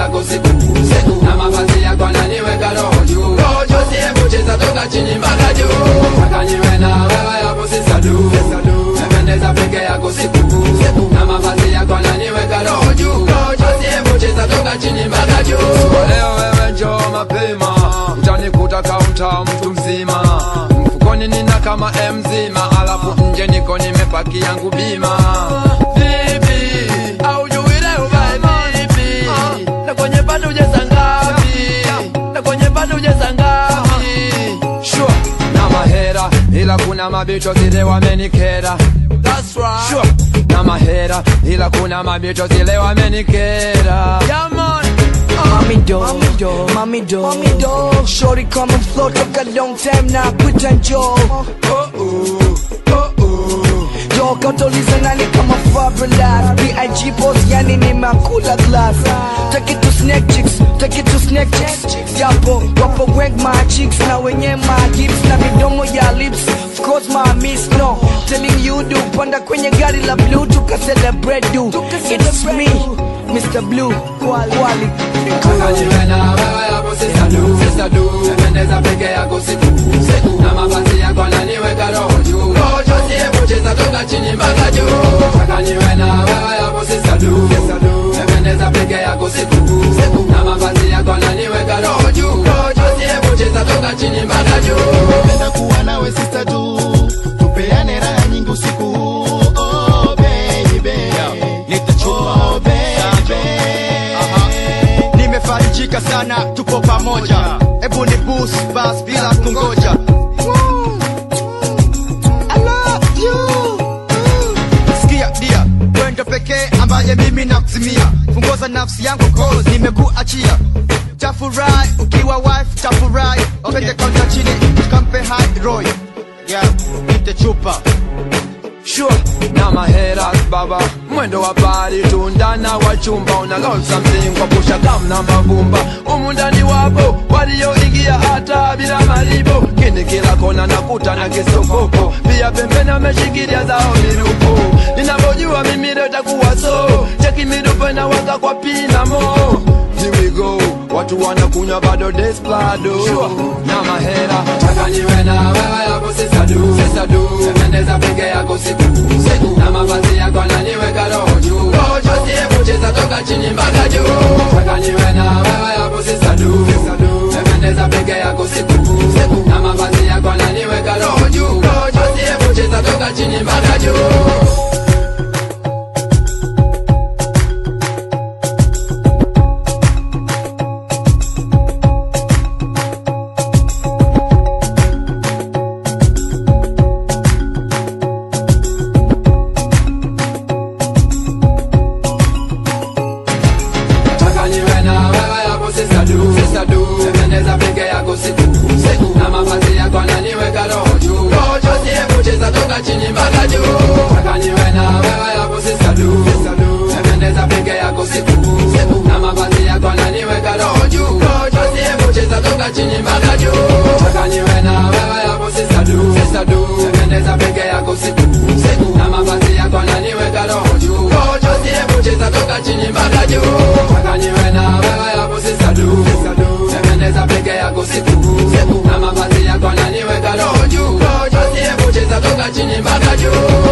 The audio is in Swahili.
yako siku siku na mavazi yako ananiweka roho juu basi hebu cheza toka chini mpaka juu taka niwe na wewe hapo sisadu napendeza peke yako siku siku na mavazi yako ananiweka roho juu basi hebu cheza toka chini mpaka juu leo wewe njoo mapema utanikuta kaunta mtu mzima mfukoni nina kama mzima alafu nje niko nimepaki yangu bima vipi au jui leo bae vipi na kwenye bado ujeza ngapi na kwenye bado ujeza ngapi sure na mahera ila kuna mabicho zile wamenikera That's right. Sure. na mahera ila kuna mabicho zile wamenikera yeah, man. Mommy do, mommy do, mommy do, mommy do. Shorty come and flow, took a long time now, quit and Joe. Yo, kautuliza nani kama Fabrelas B.I.G. boss, yani nimeakula glass Take it to snake chicks, take it to snake chicks Japo, wapo wengi my chicks na wenye my hips Na midomo ya lips, of course my miss no Telling you do, panda kwenye gari la blue Tuka celebrate do, it's me, Mr. Blue, Wally Taka niwe na wewe hapo sisadu sisadu Napendeza peke yako siku siku na mavazi yako ananiweka roho juu basi hebu cheza toka chini mpaka juu Taka niwe na wewe hapo sisadu sisadu Napendeza peke yako siku siku na mavazi yako ananiweka roho juu basi hebu cheza toka chini mpaka juu Napenda kuwa nawe sister du tupeane raha nyingi usiku huu oh baby oh baby nimefarijika sana tupo pamoja hebu ni bus bas bila kungoja I love you. Sikia dia wendo pekee ambaye mimi nakuzimia fungoza nafsi yangu cause nimekuachia tafurahi ukiwa wife tafurahi pende kwanza chini tukampe high roy yeah nite chupa Sure, na mahera baba mwendo wa pari tundana wa chumba una lol something kwa pusha kam na mavumba umundani wapo walioingia hata bila malipo kini kila kona nakuta na kisokoko pia pembeni ameshikilia zao mirupo ninavyojua mimi leo itakuwa so cheki mirupo inawaka kwa pinamo Here we go watu wanakunywa bado desplado na mahera taka niwe na wewe hapo sisadu sisadu napendeza peke yako siku siku na mavazi yako ananiweka roho juu basi hebu cheza toka chini mpaka juu taka niwe na wewe hapo sisadu sisadu napendeza peke yako siku siku na mavazi yako ananiweka roho juu basi hebu cheza toka chini mpaka juu Taka niwe na wewe hapo sisadu sisadu Napendeza peke yako siku siku na mavazi yako ananiweka roho juu basi hebu cheza toka chini mpaka juu Taka niwe na wewe hapo sisadu sisadu Napendeza peke yako siku siku na mavazi yako ananiweka roho juu basi hebu cheza toka chini mpaka juu Taka niwe na wewe hapo sisadu sisadu Napendeza peke yako siku siku na mavazi yako ananiweka roho juu basi hebu cheza toka chini mpaka juu Taka niwe na wewe hapo sisadu sisadu Napendeza peke yako siku siku na mavazi yako ananiweka roho juu basi hebu cheza toka chini mpaka juu